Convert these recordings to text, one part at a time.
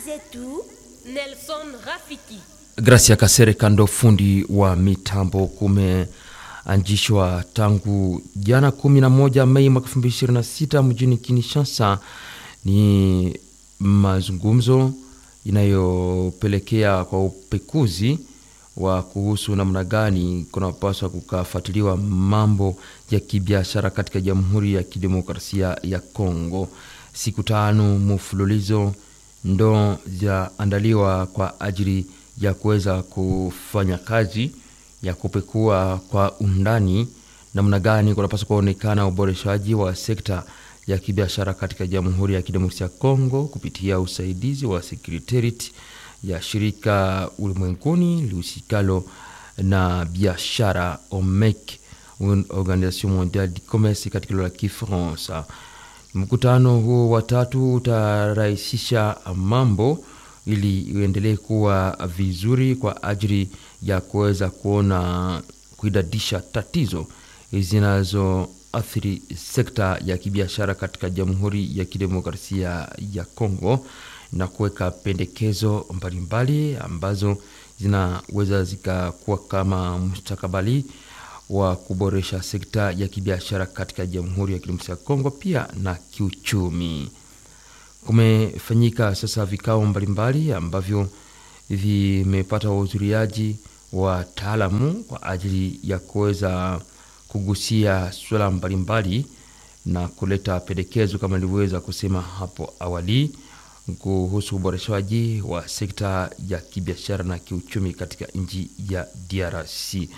zetu Nelson Rafiki. Gracia Kasere kando fundi wa mitambo kumeanzishwa tangu jana 11 Mei mwaka 2026 mjini Kinshasa. Ni mazungumzo inayopelekea kwa upekuzi wa kuhusu namna gani kunapaswa kukafuatiliwa mambo ya kibiashara katika Jamhuri ya Kidemokrasia ya Kongo. Siku tano mfululizo ndo zaandaliwa kwa ajili ya kuweza kufanya kazi ya kupekua kwa undani namna gani kunapaswa kuonekana uboreshaji wa sekta ya kibiashara katika Jamhuri ya Kidemokrasia ya Kongo kupitia usaidizi wa Secretariat ya shirika ulimwenguni lihusikalo na biashara OMEC, Organisation Mondiale du Commerce katika lugha ya Kifaransa. Mkutano huo wa tatu utarahisisha mambo ili uendelee kuwa vizuri kwa ajili ya kuweza kuona kuidadisha tatizo zinazoathiri sekta ya kibiashara katika Jamhuri ya Kidemokrasia ya Kongo na kuweka pendekezo mbalimbali ambazo zinaweza zikakuwa kama mustakabali wa kuboresha sekta ya kibiashara katika Jamhuri ya Kidemokrasia ya Kongo pia na kiuchumi. Kumefanyika sasa vikao mbalimbali ambavyo vimepata wahudhuriaji wataalamu kwa ajili ya kuweza kugusia suala mbalimbali na kuleta pendekezo kama nilivyoweza kusema hapo awali kuhusu uboreshaji wa sekta ya kibiashara na kiuchumi katika nchi ya DRC.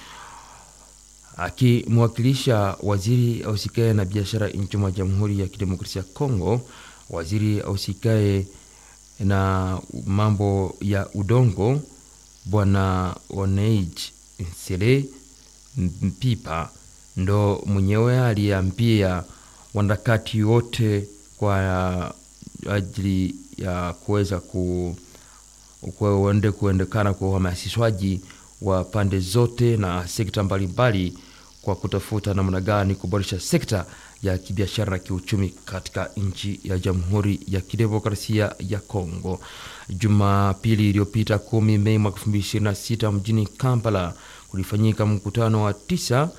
Akimwakilisha waziri ausikae na biashara nchi mwa Jamhuri ya Kidemokrasia ya Kongo, waziri ausikae na mambo ya udongo Bwana Oneij Nsele Mpipa ndo mwenyewe aliambia wanaharakati wote kwa ajili ya kuweza ku kuende kuendekana kwa uhamasishwaji wa pande zote na sekta mbalimbali kwa kutafuta namna gani kuboresha sekta ya kibiashara na kiuchumi katika nchi ya Jamhuri ya Kidemokrasia ya Kongo. Jumapili iliyopita kumi Mei mwaka 2026 mjini Kampala kulifanyika mkutano wa tisa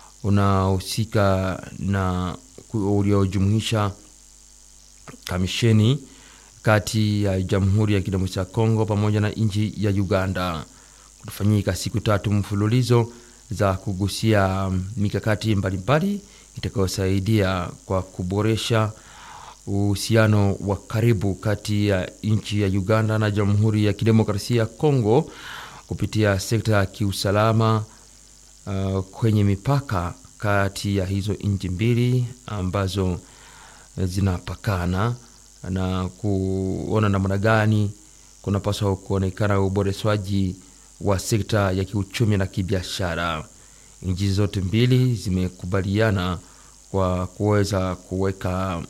unahusika na uliojumuisha kamisheni kati ya Jamhuri ya Kidemokrasia ya Kongo pamoja na nchi ya Uganda. Kutafanyika siku tatu mfululizo za kugusia mikakati mbalimbali itakayosaidia kwa kuboresha uhusiano wa karibu kati ya nchi ya Uganda na Jamhuri ya Kidemokrasia ya Kongo kupitia sekta ya kiusalama uh, kwenye mipaka kati ya hizo nchi mbili ambazo zinapakana na kuona namna gani kunapaswa kuonekana uboreshwaji wa sekta ya kiuchumi na kibiashara. Nchi zote mbili zimekubaliana kwa kuweza kuweka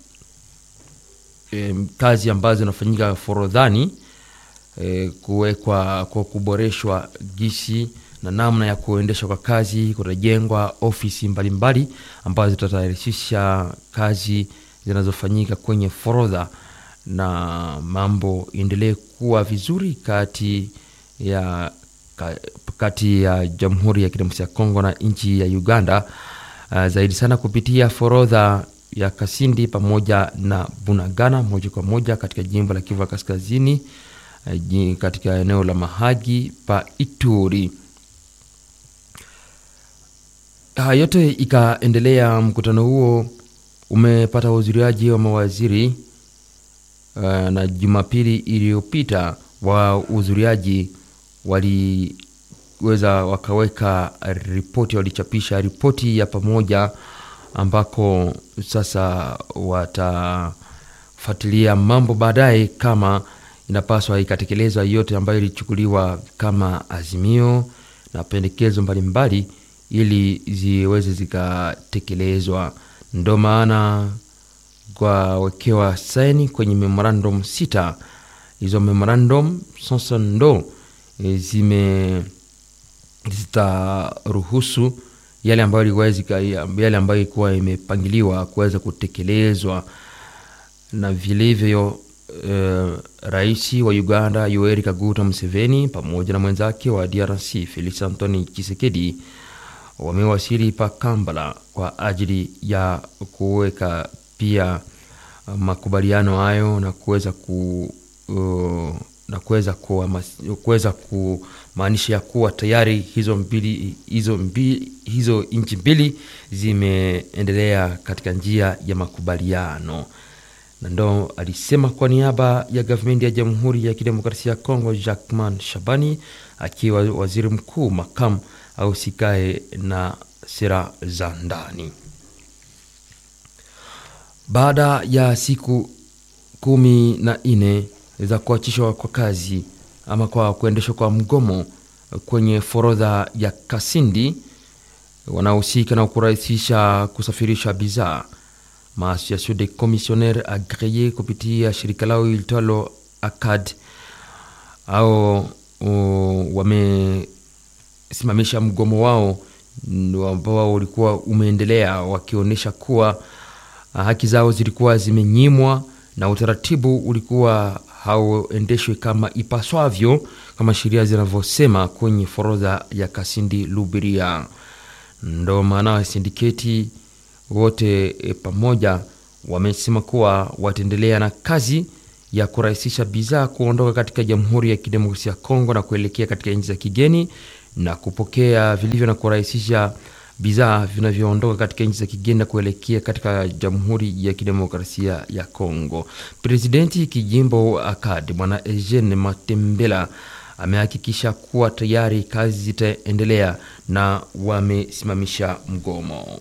e, kazi ambazo zinafanyika forodhani e, kuwekwa kwa kuboreshwa gisi na namna ya kuendeshwa kwa kazi. Kutajengwa ofisi mbalimbali mbali, ambazo zitatayarisha kazi zinazofanyika kwenye forodha na mambo endelee kuwa vizuri kati ya kati ya Jamhuri ya Kidemokrasia ya Kongo na nchi ya Uganda, uh, zaidi sana kupitia forodha ya Kasindi pamoja na Bunagana moja kwa moja katika jimbo la Kivu Kaskazini, uh, katika eneo la Mahagi pa Ituri. Haya yote ikaendelea, mkutano huo umepata uhudhuriaji wa mawaziri uh, na Jumapili iliyopita wahudhuriaji waliweza wakaweka ripoti, walichapisha ripoti ya pamoja ambako sasa watafuatilia mambo baadaye kama inapaswa ikatekelezwa yote ambayo ilichukuliwa kama azimio na pendekezo mbalimbali ili ziweze zikatekelezwa. Ndo maana kwa wekewa saini kwenye memorandum sita. Hizo memorandum sasa ndo zime zitaruhusu yale ambayo yale ambayo ilikuwa imepangiliwa kuweza kutekelezwa, na vilivyo uh, rais wa Uganda Yoweri Kaguta Museveni pamoja na mwenzake wa DRC Felix Anthony Tshisekedi wamewasili pa Kampala kwa ajili ya kuweka pia makubaliano hayo na kuweza ku uh, na kuweza kuweza kumaanisha ya kuwa tayari hizo mbili hizo mbili hizo nchi mbili zimeendelea katika njia ya makubaliano, na ndo alisema kwa niaba ya gavumenti ya Jamhuri ya Kidemokrasia ya Kongo, Jacquemain Shabani akiwa waziri mkuu makamu au sikae na sera za ndani. Baada ya siku kumi na nne za kuachishwa kwa kazi ama kwa kuendeshwa kwa mgomo kwenye forodha ya Kasindi wanaohusika na kurahisisha kusafirisha bidhaa, Maasociation des commissionnaires agreye kupitia shirika lao ilitwalo ACAD au wamesimamisha mgomo wao ambao ulikuwa umeendelea wakionyesha kuwa haki zao zilikuwa zimenyimwa na utaratibu ulikuwa hauendeshwi kama ipaswavyo kama sheria zinavyosema kwenye forodha ya Kasindi Lubiria. Ndo maana sindiketi wote e, pamoja wamesema kuwa wataendelea na kazi ya kurahisisha bidhaa kuondoka katika Jamhuri ya Kidemokrasia ya Kongo na kuelekea katika nchi za kigeni na kupokea vilivyo na kurahisisha bidhaa vinavyoondoka katika nchi za kigeni na kuelekea katika Jamhuri ya Kidemokrasia ya Kongo. Presidenti kijimbo ACAD Bwana Eugene Matembela amehakikisha kuwa tayari kazi zitaendelea na wamesimamisha mgomo.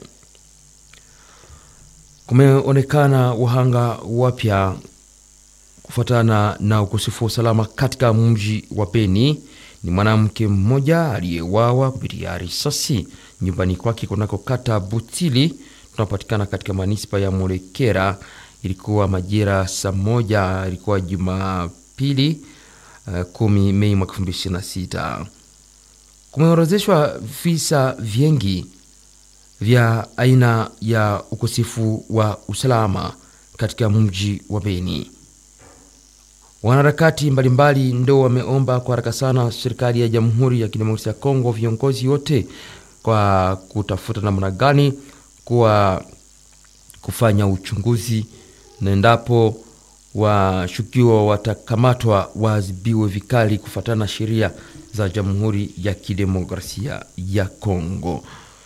Kumeonekana wahanga wapya kufuatana na ukosefu wa usalama katika mji wa Beni. Ni mwanamke mmoja aliyewawa kupitia risasi nyumbani kwake kunako kata Butili tunapatikana katika manispa ya Molekera. Ilikuwa majira saa moja, ilikuwa Jumapili uh, kumi Mei mwaka elfu mbili ishirini na sita. Kumeorozeshwa visa vingi vya aina ya ukosefu wa usalama katika mji wa Beni. Wanaharakati mbalimbali ndo wameomba kwa haraka sana serikali ya Jamhuri ya Kidemokrasia ya Kongo, viongozi wote kwa kutafuta namna gani kuwa kufanya uchunguzi na endapo washukiwa watakamatwa waadhibiwe vikali kufuatana na sheria za Jamhuri ya Kidemokrasia ya Kongo.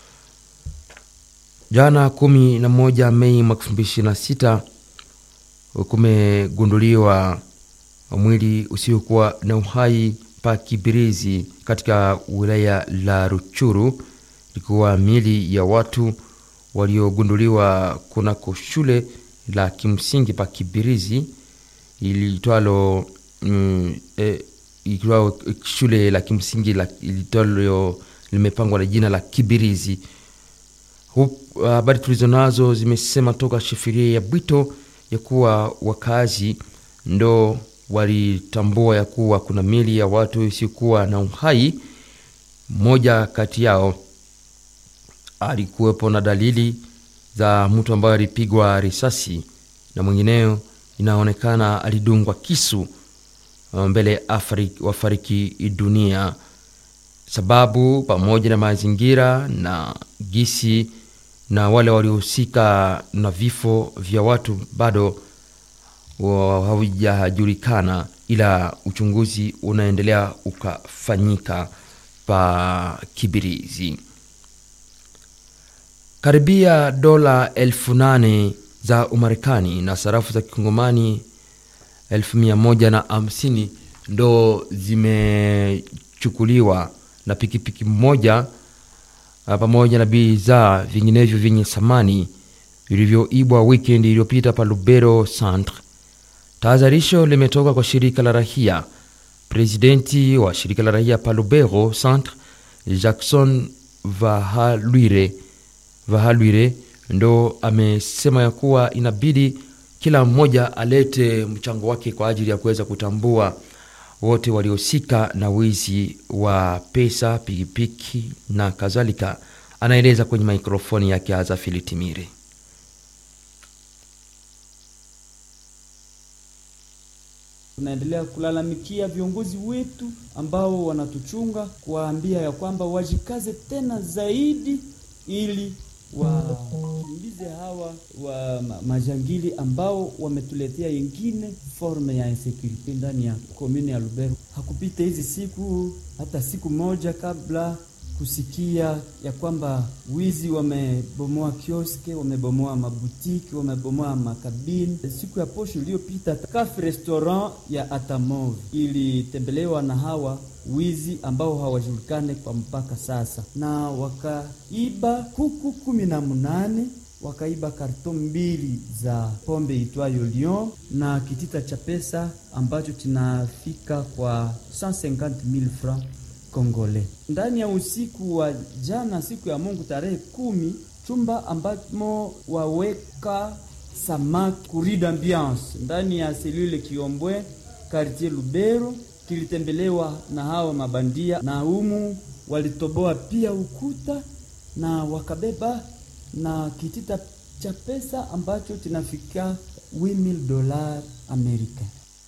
Jana kumi na moja Mei mwaka elfu mbili ishirini na sita kumegunduliwa mwili usiokuwa na uhai pa Kibirizi katika wilaya la Ruchuru. Ilikuwa mili ya watu waliogunduliwa kunako shule la kimsingi pa Kibirizi ilitwalo mm, e, ilitwalo shule la kimsingi ilitwalo limepangwa na jina la Kibirizi. Habari uh, tulizo nazo zimesema toka shefiria ya Bwito ya kuwa wakazi ndo walitambua ya kuwa kuna mili ya watu isiokuwa na uhai. Mmoja kati yao alikuwepo na dalili za mtu ambaye alipigwa risasi na mwingineo inaonekana alidungwa kisu mbele wafariki dunia. Sababu pamoja na mazingira na gisi na wale waliohusika na vifo vya watu bado havijajulikana, ila uchunguzi unaendelea ukafanyika pa Kibirizi. Karibia dola elfu nane za Umarekani na sarafu za kikongomani elfu mia moja na hamsini ndo zimechukuliwa na pikipiki moja pamoja na bidhaa vinginevyo vyenye thamani vilivyoibwa wikendi iliyopita pa Lubero Centre. Tahadharisho limetoka kwa shirika la rahia. Presidenti wa shirika la rahia pa Lubero Centre, Jackson Vahalwire, Vahalwire ndo amesema ya kuwa inabidi kila mmoja alete mchango wake kwa ajili ya kuweza kutambua wote waliohusika na wizi wa pesa, pikipiki na kadhalika. Anaeleza kwenye mikrofoni yake Azafili Timire. tunaendelea kulalamikia viongozi wetu ambao wanatuchunga, kuwaambia ya kwamba wajikaze tena zaidi ili wakimbize hawa wa ma- majangili ambao wametuletea yengine forme ya insecurity ndani ya komune ya Lubero. Hakupita hizi siku hata siku moja kabla kusikia ya kwamba wizi wamebomoa kioske, wamebomoa mabutiki, wamebomoa makabini. Siku ya posho iliyopita, cafe restaurant ya Atamov ilitembelewa na hawa wizi ambao hawajulikane kwa mpaka sasa, na wakaiba kuku kumi na munane wakaiba karton mbili za pombe itwayo Lion na kitita cha pesa ambacho kinafika kwa 150,000 francs Kongole. Ndani ya usiku wa jana, siku ya Mungu tarehe kumi, chumba ambamo waweka samaki kurida ambiance ndani ya selule Kiombwe quartier Lubero kilitembelewa na hawa mabandia, na humu walitoboa pia ukuta na wakabeba na kitita cha pesa ambacho kinafika 8000 dola Amerika.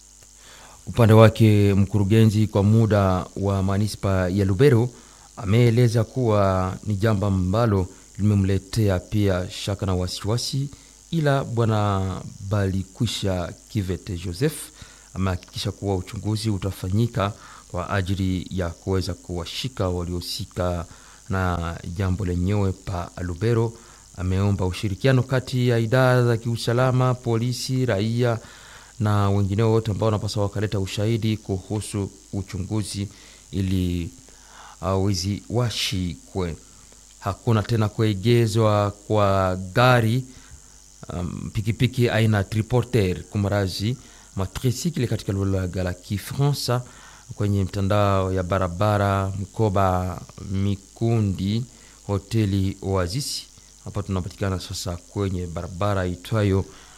Upande wake mkurugenzi kwa muda wa manispa ya Lubero ameeleza kuwa ni jambo ambalo limemletea pia shaka na wasiwasi, ila bwana Balikwisha Kivete Joseph amehakikisha kuwa uchunguzi utafanyika kwa ajili ya kuweza kuwashika waliohusika na jambo lenyewe pa Lubero. Ameomba ushirikiano kati ya idara za kiusalama, polisi, raia na wengineo wote ambao wanapaswa wakaleta ushahidi kuhusu uchunguzi ili uh, wizi washikwe. Hakuna tena kuegezwa kwa gari um, pikipiki aina ya triporter kumrazi matrisikile katika lugha la Kifaransa kwenye mtandao ya barabara Mkoba Mikundi hoteli Oasis. Hapa tunapatikana sasa kwenye barabara itwayo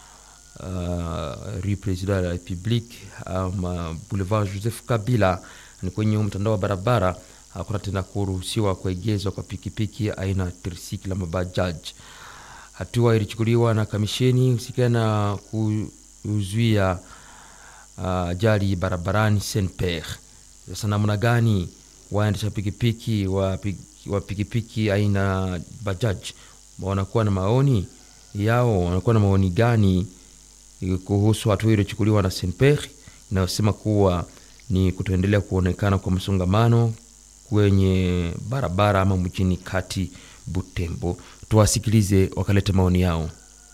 uh, rue President de la Republique um, boulevard Joseph Kabila. Ni kwenye mtandao wa barabara, hakuna tena kuruhusiwa kuegezwa kwa pikipiki aina tricycle ama bajaj. Hatua ilichukuliwa na kamisheni husikana na kuzuia ajali uh, barabarani Saint Pierre. Sasa namna gani waendesha pikipiki wa, wa pikipiki aina bajaj wanakuwa na maoni yao, wanakuwa na maoni gani kuhusu hatua iliyochukuliwa na Saint Pierre inayosema kuwa ni kutoendelea kuonekana kwa msongamano kwenye barabara ama mjini kati Butembo. Tuwasikilize wakaleta maoni yao.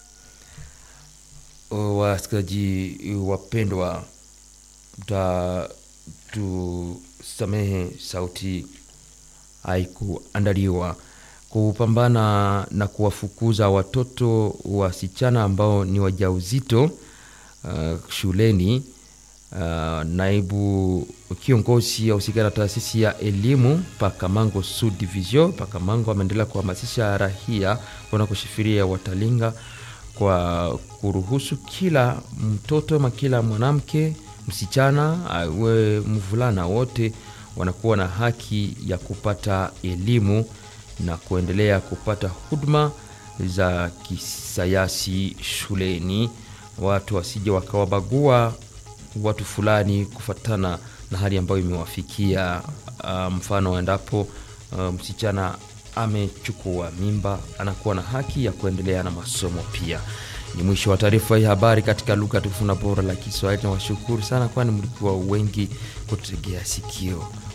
Wasikilizaji wapendwa, tusamehe sauti haikuandaliwa kupambana na kuwafukuza watoto wasichana ambao ni wajauzito uh, shuleni. Uh, naibu kiongozi ahusika na taasisi ya elimu Pakamango Sud Division Pakamango ameendelea kuhamasisha rahia wanakushifiria watalinga kwa kuruhusu kila mtoto ama kila mwanamke msichana awe mvulana, wote wanakuwa na haki ya kupata elimu na kuendelea kupata huduma za kisayansi shuleni. Watu wasije wakawabagua watu fulani kufatana na hali ambayo imewafikia. Uh, mfano endapo uh, msichana amechukua mimba anakuwa na haki ya kuendelea na masomo pia. Ni mwisho wa taarifa hii habari katika lugha tukufu na bora la Kiswahili, na washukuru sana, kwani mlikuwa wengi kutegea sikio.